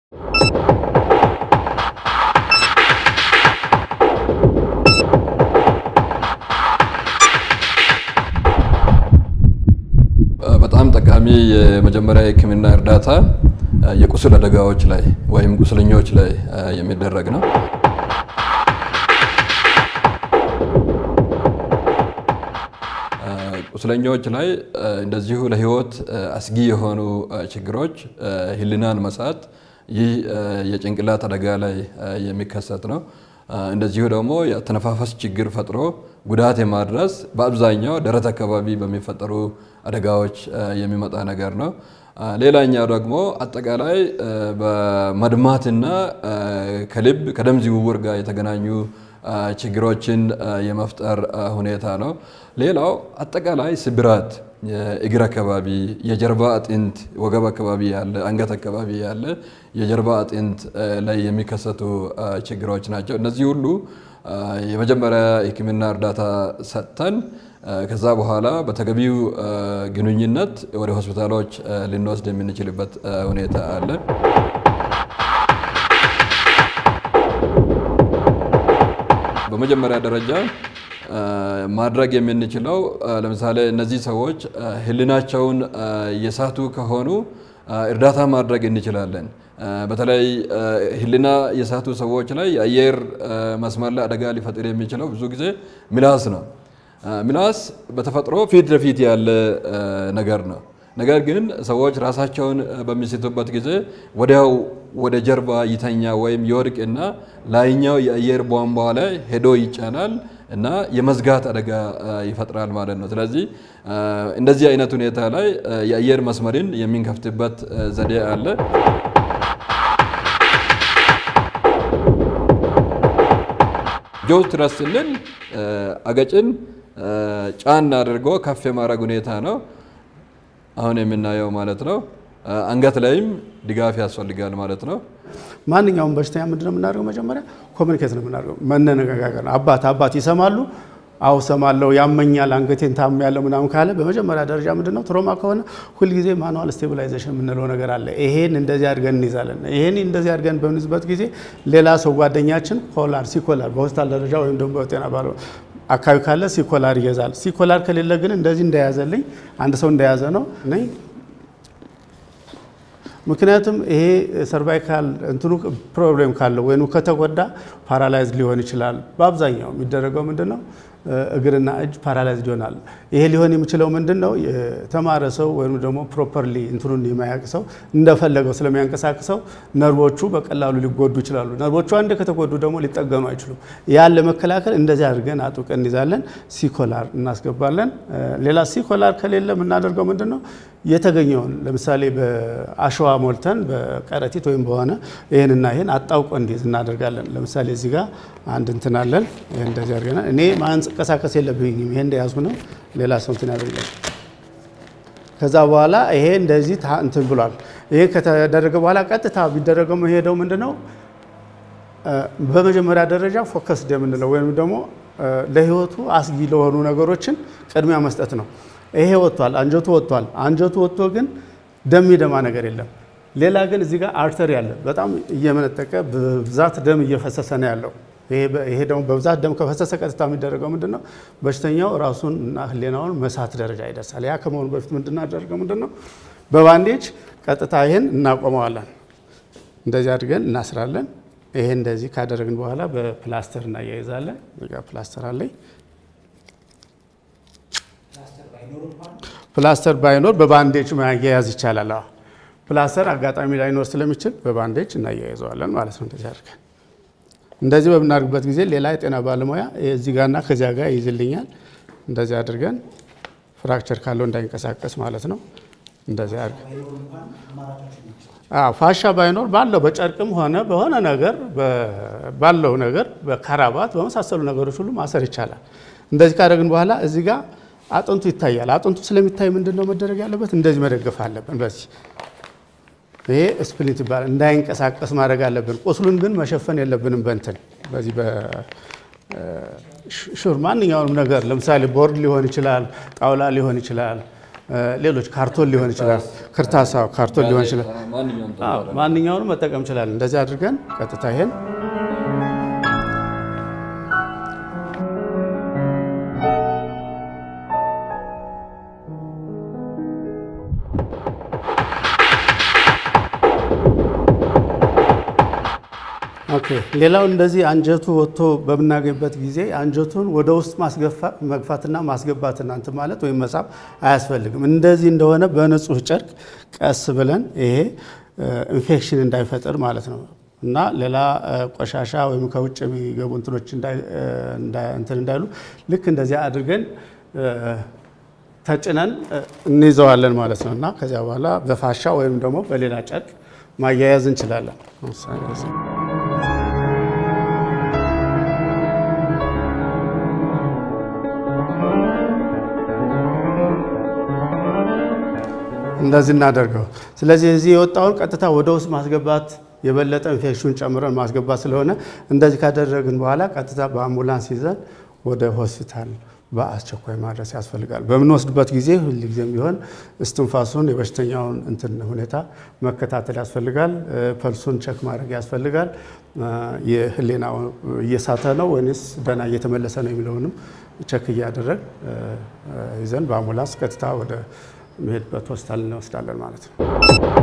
በጣም ጠቃሚ የመጀመሪያ የሕክምና እርዳታ የቁስል አደጋዎች ላይ ወይም ቁስለኞች ላይ የሚደረግ ነው። ቁስለኞች ላይ እንደዚሁ ለሕይወት አስጊ የሆኑ ችግሮች ህሊናን መሳት፣ ይህ የጭንቅላት አደጋ ላይ የሚከሰት ነው። እንደዚሁ ደግሞ የአተነፋፈስ ችግር ፈጥሮ ጉዳት የማድረስ በአብዛኛው ደረት አካባቢ በሚፈጠሩ አደጋዎች የሚመጣ ነገር ነው። ሌላኛው ደግሞ አጠቃላይ በመድማትና ከልብ ከደም ዝውውር ጋር የተገናኙ ችግሮችን የመፍጠር ሁኔታ ነው። ሌላው አጠቃላይ ስብራት የእግር አካባቢ፣ የጀርባ አጥንት ወገብ አካባቢ ያለ፣ አንገት አካባቢ ያለ የጀርባ አጥንት ላይ የሚከሰቱ ችግሮች ናቸው። እነዚህ ሁሉ የመጀመሪያ የሕክምና እርዳታ ሰጥተን ከዛ በኋላ በተገቢው ግንኙነት ወደ ሆስፒታሎች ልንወስድ የምንችልበት ሁኔታ አለ። በመጀመሪያ ደረጃ ማድረግ የምንችለው ለምሳሌ እነዚህ ሰዎች ህሊናቸውን የሳቱ ከሆኑ እርዳታ ማድረግ እንችላለን። በተለይ ህሊና የሳቱ ሰዎች ላይ የአየር መስመር ላይ አደጋ ሊፈጥር የሚችለው ብዙ ጊዜ ምላስ ነው። ምላስ በተፈጥሮ ፊት ለፊት ያለ ነገር ነው። ነገር ግን ሰዎች ራሳቸውን በሚስቱበት ጊዜ ወዲያው ወደ ጀርባ ይተኛ ወይም ይወድቅና ላይኛው የአየር ቧንቧ ላይ ሄዶ ይጫናል እና የመዝጋት አደጋ ይፈጥራል ማለት ነው። ስለዚህ እንደዚህ አይነት ሁኔታ ላይ የአየር መስመርን የሚንከፍትበት ዘዴ አለ። ጆዝ ትረስ ስንል አገጭን ጫን አድርጎ ከፍ የማድረግ ሁኔታ ነው አሁን የምናየው ማለት ነው። አንገት ላይም ድጋፍ ያስፈልጋል ማለት ነው። ማንኛውም በሽተኛ ምንድነው የምናደርገው? መጀመሪያ ኮሚኒኬት ነው የምናደርገው፣ መነጋገር ነው። አባት አባት ይሰማሉ። አው ሰማለው፣ ያመኛል፣ አንገቴን ታም ያለው ምናምን ካለ በመጀመሪያ ደረጃ ምንድነው ትሮማ ከሆነ ሁልጊዜ ማኑዋል ስቴቢላይዜሽን የምንለው ነገር አለ። ይሄን እንደዚህ አድርገን እንይዛለን። ይሄን እንደዚህ አድርገን በምንይዝበት ጊዜ ሌላ ሰው ጓደኛችን ኮላር ሲኮላር በሆስፒታል ደረጃ ወይም ደግሞ በጤና ባለ አካባቢ ካለ ሲኮላር ይገዛል። ሲኮላር ከሌለ ግን እንደዚህ እንደያዘልኝ አንድ ሰው እንደያዘ ነው ነኝ ምክንያቱም ይሄ ሰርቫይካል እንትኑ ፕሮብሌም ካለው ወይም ከተጎዳ ፓራላይዝ ሊሆን ይችላል። በአብዛኛው የሚደረገው ምንድን ነው? እግርና እጅ ፓራላይዝድ ይሆናል። ይሄ ሊሆን የሚችለው ምንድን ነው? የተማረ ሰው ወይም ደግሞ ፕሮፐርሊ እንትኑን የማያውቅ ሰው እንደፈለገው ስለሚያንቀሳቅሰው ነርቮቹ በቀላሉ ሊጎዱ ይችላሉ። ነርቮቹ አንድ ከተጎዱ ደግሞ ሊጠገኑ አይችሉም። ያን ለመከላከል እንደዚህ አድርገን አጥብቀን እንይዛለን። ሲኮላር እናስገባለን። ሌላ ሲኮላር ከሌለ የምናደርገው ምንድን ነው? የተገኘውን ለምሳሌ በአሸዋ ሞልተን በከረጢት ወይም በሆነ ይህንና ይህን አጣውቆ እንዲይዝ እናደርጋለን። ለምሳሌ እዚህ ጋር አንድ እንትን አለን። ይህ እንደዚህ አድርገናል። እኔ ማንቀሳቀስ የለብኝም። ይሄ እንደያዝኩ ነው። ሌላ ሰው እንትን ያደርጋል። ከዛ በኋላ ይሄ እንደዚህ እንትን ብሏል። ይሄ ከተደረገ በኋላ ቀጥታ ቢደረገው ሄደው ምንድን ነው በመጀመሪያ ደረጃ ፎከስድ የምንለው ወይም ደግሞ ለህይወቱ አስጊ ለሆኑ ነገሮችን ቅድሚያ መስጠት ነው። ይሄ ወጥቷል፣ አንጀቱ ወጥቷል። አንጀቱ ወጥቶ ግን ደም የሚደማ ነገር የለም። ሌላ ግን እዚህ ጋር አርተሪ አለ፣ በጣም እየመነጠቀ በብዛት ደም እየፈሰሰ ነው ያለው። ይሄ ደግሞ በብዛት ደም ከፈሰሰ ቀጥታ የሚደረገው ምንድን ነው? በሽተኛው ራሱን እና ህሌናውን መሳት ደረጃ ይደርሳል። ያ ከመሆኑ በፊት ምንድናደርገው ምንድን ነው? በባንዴጅ ቀጥታ ይሄን እናቆመዋለን። እንደዚህ አድርገን እናስራለን። ይሄ እንደዚህ ካደረግን በኋላ በፕላስተር እናያይዛለን። ፕላስተር አለኝ ፕላስተር ባይኖር በባንዴጅ ማያያዝ ይቻላል። ፕላስተር አጋጣሚ ላይኖር ስለሚችል በባንዴጅ እናያይዘዋለን ማለት ነው። እንደዚህ አድርገን እንደዚህ በምናደርግበት ጊዜ ሌላ የጤና ባለሙያ እዚህ ጋርና ከዚያ ጋር ይይዝልኛል። እንደዚህ አድርገን ፍራክቸር ካለው እንዳይንቀሳቀስ ማለት ነው። እንደዚህ አድርገን ፋሻ ባይኖር ባለው በጨርቅም ሆነ በሆነ ነገር ባለው ነገር በካራባት በመሳሰሉ ነገሮች ሁሉ ማሰር ይቻላል። እንደዚህ ካደረግን በኋላ እዚህ ጋር አጥንቱ ይታያል። አጥንቱ ስለሚታይ ምንድን ነው መደረግ ያለበት? እንደዚህ መደገፍ አለብን። በዚህ ይሄ ስፕሊት ይባላል። እንዳይንቀሳቀስ ማድረግ አለብን። ቁስሉን ግን መሸፈን የለብንም። በእንትን በዚህ በሹር ማንኛውንም ነገር ለምሳሌ ቦርድ ሊሆን ይችላል፣ ጣውላ ሊሆን ይችላል፣ ሌሎች ካርቶን ሊሆን ይችላል፣ ክርታሳ ካርቶን ሊሆን ይችላል። ማንኛውንም መጠቀም ይችላል። እንደዚህ አድርገን ቀጥታ ይሄን ኦኬ ሌላው እንደዚህ አንጀቱ ወጥቶ በምናገኝበት ጊዜ አንጀቱን ወደ ውስጥ መግፋትና ማስገባት እናንት ማለት ወይም መሳብ አያስፈልግም። እንደዚህ እንደሆነ በንጹህ ጨርቅ ቀስ ብለን ይሄ ኢንፌክሽን እንዳይፈጥር ማለት ነው እና ሌላ ቆሻሻ ወይም ከውጭ የሚገቡ እንትኖች እንትን እንዳይሉ ልክ እንደዚያ አድርገን ተጭነን እንይዘዋለን ማለት ነው እና ከዚያ በኋላ በፋሻ ወይም ደግሞ በሌላ ጨርቅ ማያያዝ እንችላለን። እንደዚህ እናደርገው። ስለዚህ እዚህ የወጣውን ቀጥታ ወደ ውስጥ ማስገባት የበለጠ ኢንፌክሽን ጨምረን ማስገባት ስለሆነ እንደዚህ ካደረግን በኋላ ቀጥታ በአምቡላንስ ይዘን ወደ ሆስፒታል በአስቸኳይ ማድረስ ያስፈልጋል። በምንወስድበት ጊዜ ሁልጊዜም ቢሆን እስትንፋሱን የበሽተኛውን እንትን ሁኔታ መከታተል ያስፈልጋል። ፐልሱን ቸክ ማድረግ ያስፈልጋል። የህሊናው እየሳተ ነው ወይስ ደህና እየተመለሰ ነው የሚለውንም ቸክ እያደረግ ይዘን በአምቡላንስ ቀጥታ ወደ መሄድበት ሆስፒታል እንወስዳለን ማለት ነው።